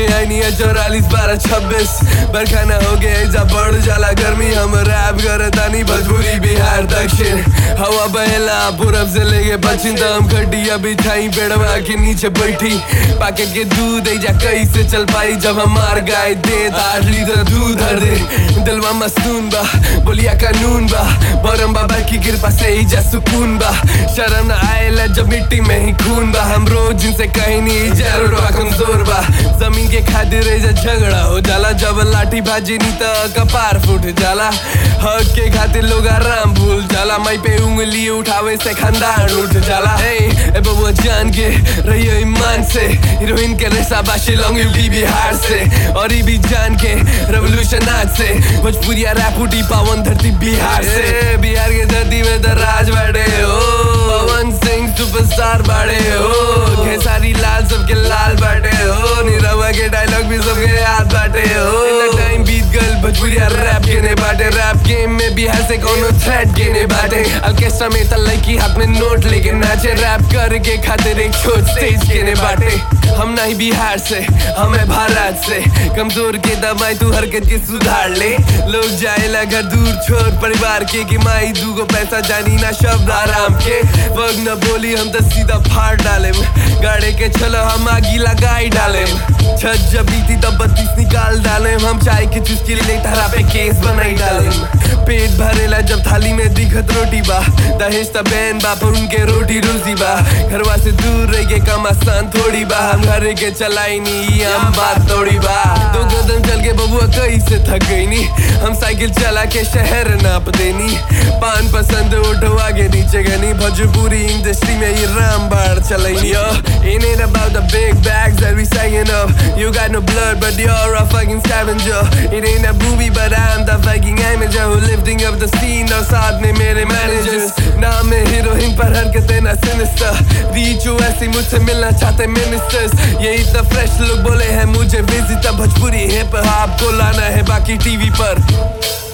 आई नहीं है चौरालीस बारह छब्बीस बरखाना हो गया जा बढ़ जाला गर्मी हम रैप करे तानी भोजपुरी बिहार दक्षिण हवा बहेला पूरब से लेके पश्चिम तक हम खटिया बिछाई पेड़वा के नीचे बैठी पाके के दूध जा कैसे चल पाई जब हमार गाय दे आठ लीटर दूध हर दे दिलवा मस्तून बा बोलिया कानून बा बरम बाबा की कृपा से ही जा सुकून बा शर्म न आएला जब मिट्टी में ही खून बा हम रोज जिनसे कहीं नहीं जरूर बा कमजोर बा जमीन के खातिर जा झगड़ा हो जाला जब लाठी भाजी नी त कपार फूट जाला हक के खातिर लोग आराम भूल जाला मई पे उंगली उठावे से खानदान उठ जाला ए ए बबुआ जान के रहियो ईमान से हीरोइन के रेसा बाशी लॉन्ग यूपी बिहार से और ये भी जान के रेवोल्यूशन आज से भोजपुरिया रैप उठी पावन धरती बिहार से बिहार के धरती में तो राज बैठे हो पवन सिंह सुपरस्टार बाड़े हो खेसारी लाल सबके लाल बाटे हो नीरवा के डायलॉग भी सबके याद बाटे हो टाइम बीत गल भोजपुरिया रैप गेने बाटे रैप गेम में बिहार से कोनो थ्रेट गेने बाटे ऑर्केस्ट्रा में त लड़की हाथ में नोट लेके नाचे रैप करके खातिर एक छोट स्टेज गेने बाटे हम नहीं बिहार से हमें भारत से कमजोर के दबाई तू हरकत के सुधार ले लोग जाएला घर दूर छोड़ परिवार के कि माई दूगो पैसा जानी ना शब्द आराम के वग न बोली हम तो सीधा फाड़ डाले गाड़े के चलो हम आगी लगाई डाले छत जब बीती तब बत्तीस निकाल डाले हम चाय के चुस्की ले तारा पे केस बनाई डाले पेट भरेला जब थाली में दिखत रोटी बा दहेज त बहन बा पर उनके रोटी रोजी बा घरवा से दूर रह के कम आसान थोड़ी बा हम घर के चलाई नी हम बात थोड़ी बा दो कदम चल के बबुआ कैसे थक गई नी हम साइकिल चला के शहर नाप देनी पान पसंद उठो आगे नीचे गनी भोजपुरी इंडस्ट्री में ये राम बाढ़ चलाई yo it ain't about the big bags that we singing up you got no blood but you're a fucking scavenger it ain't a movie but I'm the fucking amateur who lifting up the scene और साथ में मेरे managers नाम है heroine पर हरकतें ना sinister रीच ऐसी मुझसे मिलना चाहते मिनिस्टर्स ये इतना फ्रेश लोग बोले हैं मुझे विजिट भोजपुरी हिप हॉप को लाना है बाकी टीवी पर